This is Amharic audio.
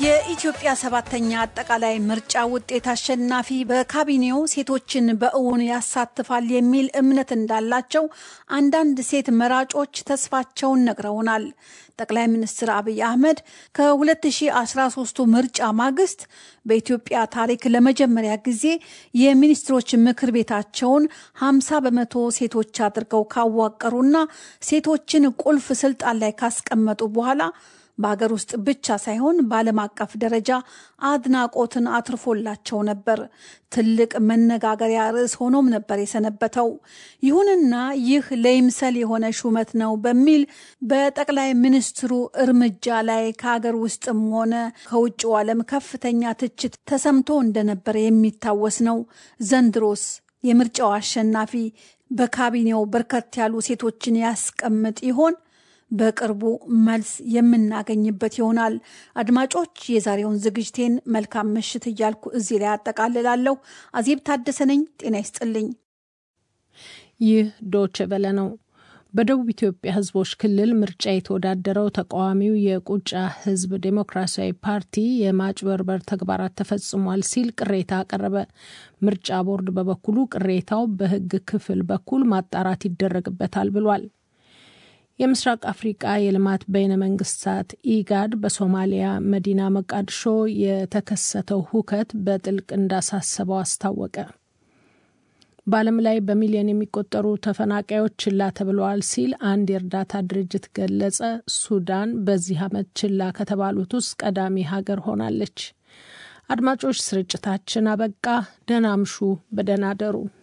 የኢትዮጵያ ሰባተኛ አጠቃላይ ምርጫ ውጤት አሸናፊ በካቢኔው ሴቶችን በእውን ያሳትፋል የሚል እምነት እንዳላቸው አንዳንድ ሴት መራጮች ተስፋቸውን ነግረውናል። ጠቅላይ ሚኒስትር አብይ አህመድ ከ2013 ምርጫ ማግስት በኢትዮጵያ ታሪክ ለመጀመሪያ ጊዜ የሚኒስትሮች ምክር ቤታቸውን 50 በመቶ ሴቶች አድርገው ካዋቀሩና ሴቶችን ቁልፍ ስልጣን ላይ ካስቀመጡ በኋላ በሀገር ውስጥ ብቻ ሳይሆን በዓለም አቀፍ ደረጃ አድናቆትን አትርፎላቸው ነበር። ትልቅ መነጋገሪያ ርዕስ ሆኖም ነበር የሰነበተው። ይሁንና ይህ ለይምሰል የሆነ ሹመት ነው በሚል በጠቅላይ ሚኒስትሩ እርምጃ ላይ ከሀገር ውስጥም ሆነ ከውጭው ዓለም ከፍተኛ ትችት ተሰምቶ እንደነበረ የሚታወስ ነው። ዘንድሮስ የምርጫው አሸናፊ በካቢኔው በርከት ያሉ ሴቶችን ያስቀምጥ ይሆን? በቅርቡ መልስ የምናገኝበት ይሆናል። አድማጮች፣ የዛሬውን ዝግጅቴን መልካም ምሽት እያልኩ እዚህ ላይ አጠቃልላለሁ። አዜብ ታደሰ ነኝ። ጤና ይስጥልኝ። ይህ ዶች ቨለ ነው። በደቡብ ኢትዮጵያ ሕዝቦች ክልል ምርጫ የተወዳደረው ተቃዋሚው የቁጫ ሕዝብ ዴሞክራሲያዊ ፓርቲ የማጭበርበር ተግባራት ተፈጽሟል ሲል ቅሬታ አቀረበ። ምርጫ ቦርድ በበኩሉ ቅሬታው በሕግ ክፍል በኩል ማጣራት ይደረግበታል ብሏል። የምስራቅ አፍሪቃ የልማት በይነ መንግስታት ኢጋድ በሶማሊያ መዲና መቃድሾ የተከሰተው ሁከት በጥልቅ እንዳሳሰበው አስታወቀ። በዓለም ላይ በሚሊዮን የሚቆጠሩ ተፈናቃዮች ችላ ተብለዋል ሲል አንድ የእርዳታ ድርጅት ገለጸ። ሱዳን በዚህ ዓመት ችላ ከተባሉት ውስጥ ቀዳሚ ሀገር ሆናለች። አድማጮች፣ ስርጭታችን አበቃ። ደህና አምሹ፣ በደህና አደሩ።